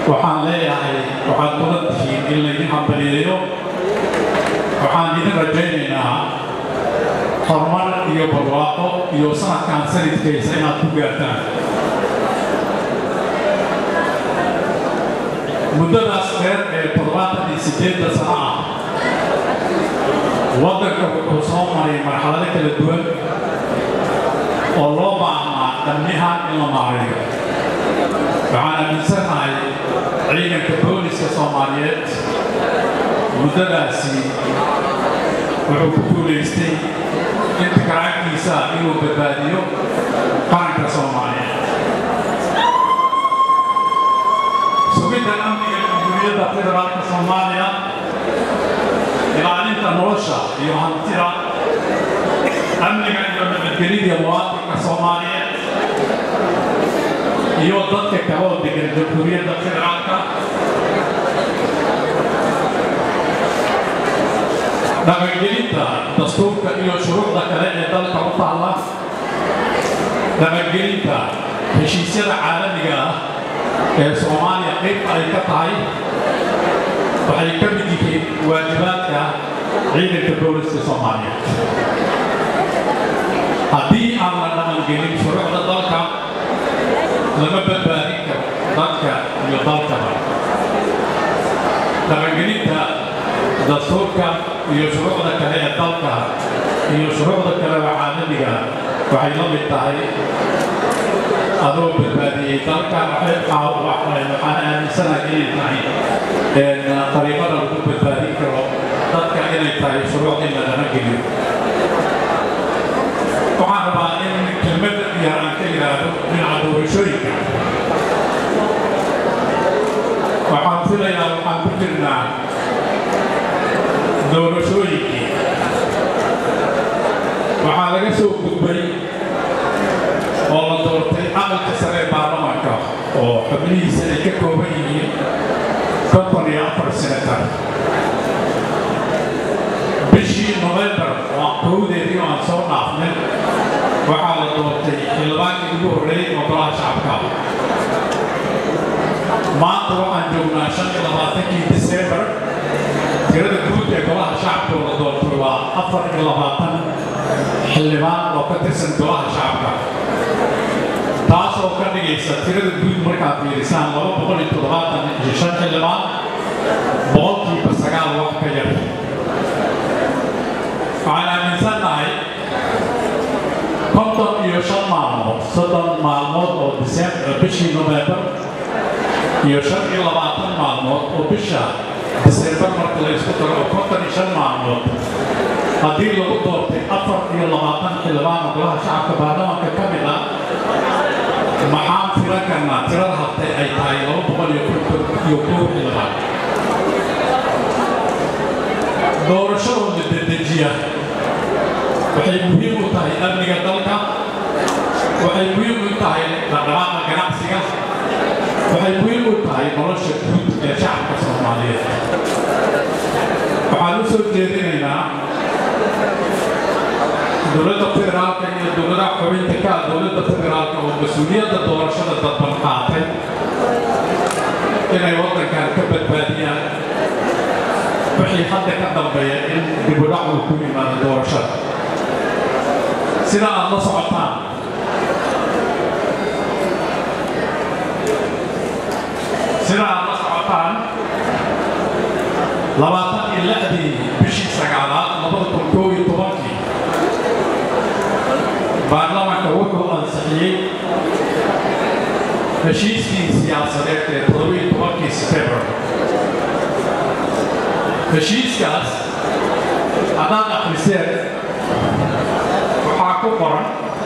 waxaan leeyahay waxaad mudan tihiin in laydin hambaliyeeyo waxaan idin rajaynaynaa horumar iyo barwaaqo iyo sanadkan sanadkaysa inaad ku gaartaan muddadaas dheer ee toddobaatan iyo siddeedda sano ah waddanka wuxuu soo maray marxalado kala duwan oo loo baahnaa dhammihaan in la maareeyo waxaan aaminsanahay ciidanka booliska soomaaliyeed muddadaasi wuxuu ku guulaystay inta karaankiisa inuu badbaadiyo qaranka soomaaliyeed sugidda amniga jamhuuriyadda federaalka soomaaliya ilaalinta nolosha iyo hantida amniga iyo nabadgelida muwaadinka soomaaliyeed iyo dadka kale oo degan jamhuuriyadda federaalka dhaqangelinta dastuurka iyo shuruucda kale ee dalka u taalla dhaqangelinta heshiisyada caalamiga ah ee soomaaliya qayb ay ka tahay waxay ka mid yihiin waajibaadka ciidanka booliska soomaaliyeed haddii aan la dhaqangelin shuruucda dalka lama badbaadin karo dadka iyo dalkaba dhaqangelinta dastuurka iyo shuruucda kale ee dalka iyo shuruucda kale oo caalamiga waxay la mid tahay adoo badbaadiyey dalka waxaan aaminsanahay inay tahay qariibada lagu badbaadin karo dadka inay tahay shuruuc in la dhaqangeliyo waxaan rabaa in kelmadda yar aan ka yidhaahdo dhinaca doorashooyinka waxaan filayaa waxaan ku jirnaa doorashooyinkii waxaa laga soo gudbay oo la doortay aqalka sare ee baarlamaanka oo xubnihiisa ay ka kooban yihiin konton iyo afar senatar bishii novembar oo kowdeedii oo aan soo dhaafnay waxaa la doortay xildhibaankii ugu horreeyey oo golaha shacabka maanta waxaan joognaa shan iyo labaatankii disembar tirada guud ee golaha shacabka oo la doortay waa afar iyo labaatan xildhibaan oo ka tirsan golaha shacabka taas oo ka dhigaysa tirada guud markaad fiirisaan laba boqol iyo toddobaatan iyo shan xildhibaan boqolkiiba sagaal wax ka yar waxaan aaminsannahay konton iyo shan maalmood soddon maalmood oo disembar bishii novembar iyo shan iyo labaatan maalmood oo bisha disembar marka la isku daro oo konton iyo shan maalmood haddii lagu doortay afar iyo labaatan xildhibaan oo golaha shacabka baarlamaanka ka mid ah maxaan filan karnaa tirada habtay ay tahay laba boqol iyo konton iyo kow xildhibaan doorashadooda dedejiya waxay muhiim u tahay amniga dalka waxay muhiim u tahay dhaqdhaqaaqa ganacsiga waxay muhiim u tahay nolosha guud ee shacabka soomaaliyeed waxaan u soo jeedinaynaa dowladda federaalka iyo dowladaha xubinta ka ah dowladda federaalka oo mas-uuliyadda doorashada dadban qaatay inay waddankan ka badbaadiyaan wixii hadda ka dambeeya in dibudhac uu ku yimaado doorashada sida aad la socotaan sida aad la socotaan labaatan iyo lixdii bishii sagaalaad labada kun koob iyo tobankii baarlamaanka wuxuu ansixiyey heshiiskii siyaasadeed ee toddobiyo tobankii sebtembar heshiiskaas haddaad akhriseen waxaa ku qoran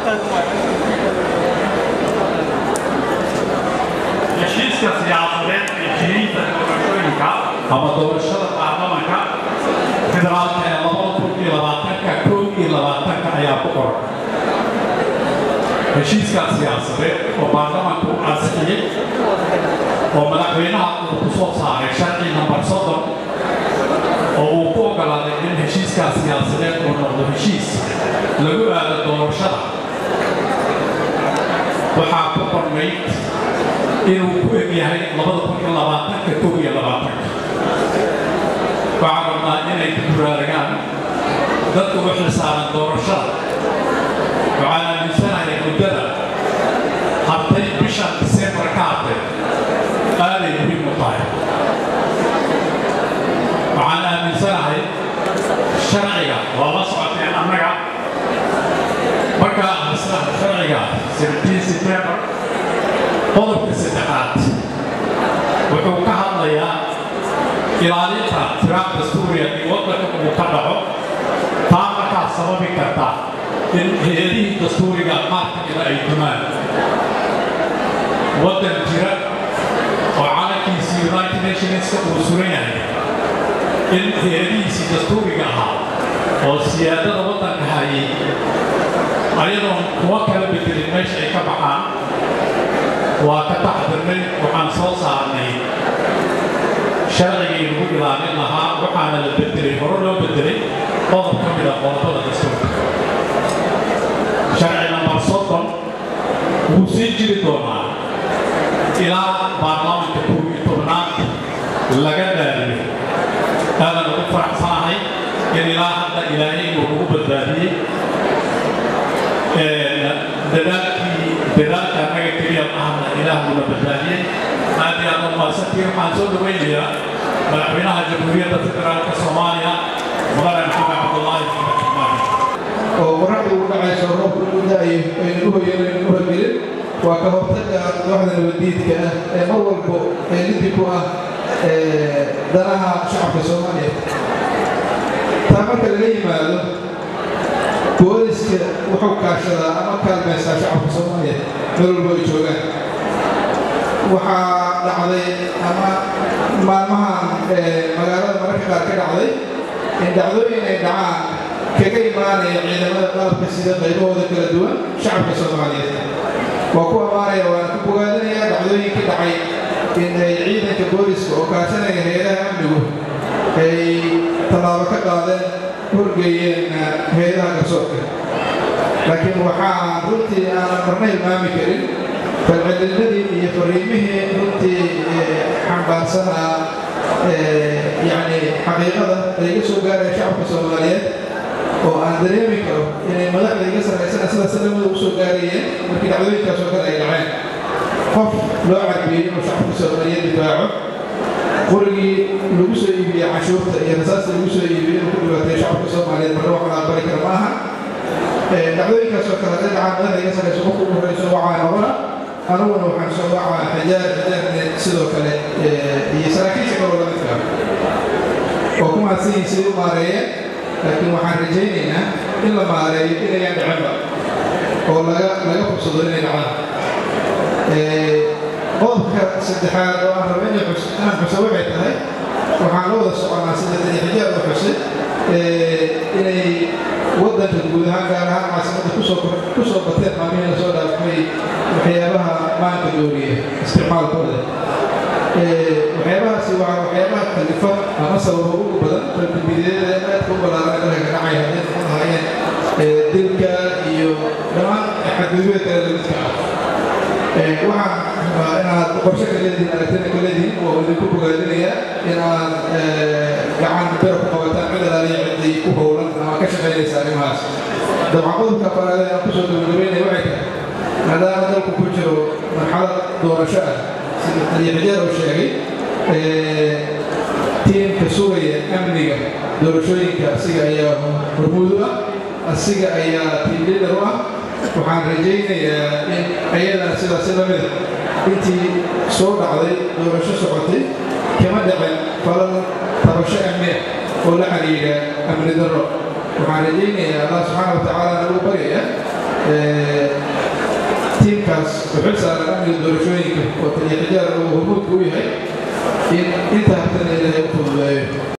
heshiiska siyaasadeed ee jiriinta doorashooyinka ama doorashada baarlamanka federaalka ee labada kun iyo labaatanka kow iyo labaatanka ayaa ku qoran heshiiskaas siyaasadeed oo baarlamanku u ansixiyey oo madaxweynaha uu ku soo saaray sharci nambar soddon oo uu ku ogolaaday in heshiiskaas siyaasadeed uu noqdo heshiis lagu aado doorashada waxaa ku qornayd inuu ku eg yahay labada kun iyo ka kow iyo labaatanka waxaan rabnaa inay ku buraaragaan dadka u xilsaaran doorashada waxaan aaminsanahay muddada hartay bishan disembar ka hartay aaday muhiim u tahay waxaan aaminsanahay sharciga waa la socoteen annaga markaa asla sharciga 17 september qodobka saddexaad wuxuu ka hadlayaa ilaalinta tiraab dastuuriya in waddanka uu ka dhaco taa markaa sababi karta in hay-adihii dastuuriga qaar ka mida ay dumaan waddan jira oo calankiisii united nationska uu suran yahay in hay-adihiisii dastuuriga ahaa oo siyaadada waddanka hayay ayadoon kuwa kala bedelin meesha ay ka baxaan waa ka taxdirnay waxaan soo saarnay sharcigii lagu ilaalin lahaa waxaana la bedelay hore loo bedelay qodob ka mid a qodobada dastuurka sharci nambar soddon wuu sii jiri doonaa ilaa baarlamaanka kow iyo tobnaad laga daaliyo aadaan ugu faraxsanahay in ilaa hadda ilaahay uu nagu badbaadiyey dadaalkii dadaalka annaga keliya ahna ilaahuna badbaadiyey aad iyo aad u mahadsantiin waxaan soo dhawaynayaa madaxweynaha jamhuuriyadda federaalka soomaaliya mudane maxamed cabdullaahi maxamed xamaadi oo qorraxda ugu dhacayso roobka ugu da'ayo aynu u hoyanaynu u horgelin waa ka hortagga kooxda nabaddiidka ah ee mar walbo ee liddi ku ah danaha shacabka soomaaliya taa marka laga yimaado booliska wuxuu kaashadaa ama kaalmaysaa shacabka soomaaliya meel walbo ay joogaan waxaa dhacday ama maalmahan magaalada mararka qaar ka dhacday in dhacdooyin ay dhacaan kaga imaanaya ciidamada qaabka sida qaybahooda kala duwan shacabka soomaaliyeed waa ku ammaanaya waana ku bogaadinaya dhacdooyinkii dhacay in ay ciidanka booliska oo kaashanaya hay-adaha amnigu ay tallaabo ka qaadeen horgeeyeen hay-adaha garsoorka laakiin waxaa runtii aanan marna hilmaami karin falcelinadii iyo fariimihii runtii xambaarsanaa yacni xaqiiqada ay iga soo gaaraya shacabka soomaaliyeed oo aan dareemi karo inay madaxda iga sarraysana sida salamada u soo gaarayeen markii dhacdooyinkaas oo kale ay dhaceen qof loo carbiyey inuu shacabka soomaaliyeed difaaco qurigii lagu soo iibiyey cashuurta iyo rasaasta lagu soo iibiyey inuu ku dhibaatay shacabka soomaaliyeed marna wax la aqbali kara maaha dhacdooyinkaas oo kale hadday dhacaan madaxda iga sarrayso qofku ugu horreyso wacaa noqona aniguna waxaan soo wacaa xajaar xajaarne sidoo kale iyo saraakiisha kaloo la midka oo ku mahadsanyihin sidii u maareeyeen laakiin waxaan rajaynaynaa in la maareeyo inayaan dhicinba oo laga laga fursado inay dhacaan qodobka saddexaad oo aan raba inaan xuso waxay tahay waxaan la wada soconaa sida tariixijaad u xusay inay waddanka guud ahaan gaar ahaan caasimadda kusoo kusoo bateen maalmihii lasoo dhaafay waxyaabaha maanka dooriya isticmaalkooda waxyaabahaasi waa waxyaabaha kalifa ama sababa ugu badan falkamidyada aadka u ballaaran dalka ka dhacaya hadday noqon lahaayeen dilka iyo dhammaan xadgudubada kale lamidka ah waxaan rabaa inaad qorshe ka leedihin aragtina ka leedihin waa idinku bogaadinaya inaad gacan bera ku qabataan cid alaaliya ciddii ku howlan ama ka shaqaynaysa arrimahaas dabcan qodobka faraada aan kusoo gabagabeynaya waxay tahay maadaama dalku ku jiro marxalad doorasho ah sida taliyaxijaar uu sheegay tiimka sugaya amniga doorashooyinka asiga ayaa hormuud u ah asiga ayaa tiim liidar u ah waxaan rajaynayaa in ayadana sidaasi la mida intii soo dhacday doorasho socotay kama dhicin falal tabasho amni ah oo la xiriira amni darro waxaan rajaynayaa allah subxaana wa tacaala nagu baryaya tiimkaas uxil saaran amniga doorashooyinka oo taliyaxijaar uu hormuudka u yahay in inta habtana ilaahay u fududeeyo